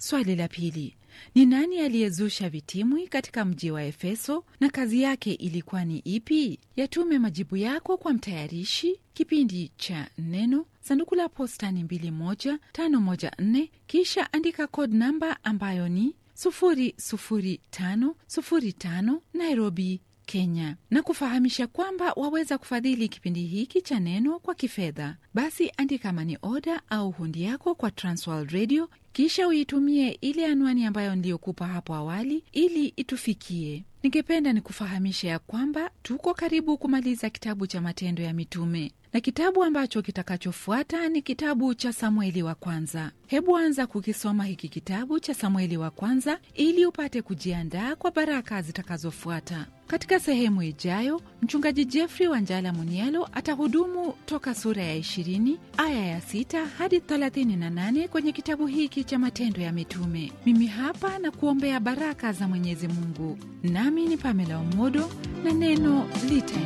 Swali la pili ni nani aliyezusha vitimwi katika mji wa Efeso na kazi yake ilikuwa ni ipi? Yatume majibu yako kwa mtayarishi kipindi cha Neno, sanduku la posta ni 21514, kisha andika code namba ambayo ni 00505 Nairobi, Kenya, na kufahamisha kwamba waweza kufadhili kipindi hiki cha Neno kwa kifedha. Basi andika mani oda au hundi yako kwa Transworld Radio, kisha uitumie ile anwani ambayo niliyokupa hapo awali ili itufikie. Ningependa nikufahamisha ya kwamba tuko karibu kumaliza kitabu cha Matendo ya Mitume na kitabu ambacho kitakachofuata ni kitabu cha Samueli wa kwanza. Hebu anza kukisoma hiki kitabu cha Samueli wa kwanza ili upate kujiandaa kwa baraka zitakazofuata. Katika sehemu ijayo, mchungaji Jeffrey Wanjala Munielo atahudumu toka sura ya 20 aya ya 6 hadi 38 kwenye kitabu hiki cha Matendo ya Mitume. Mimi hapa na kuombea baraka za Mwenyezi Mungu, nami ni Pamela Omodo na neno lita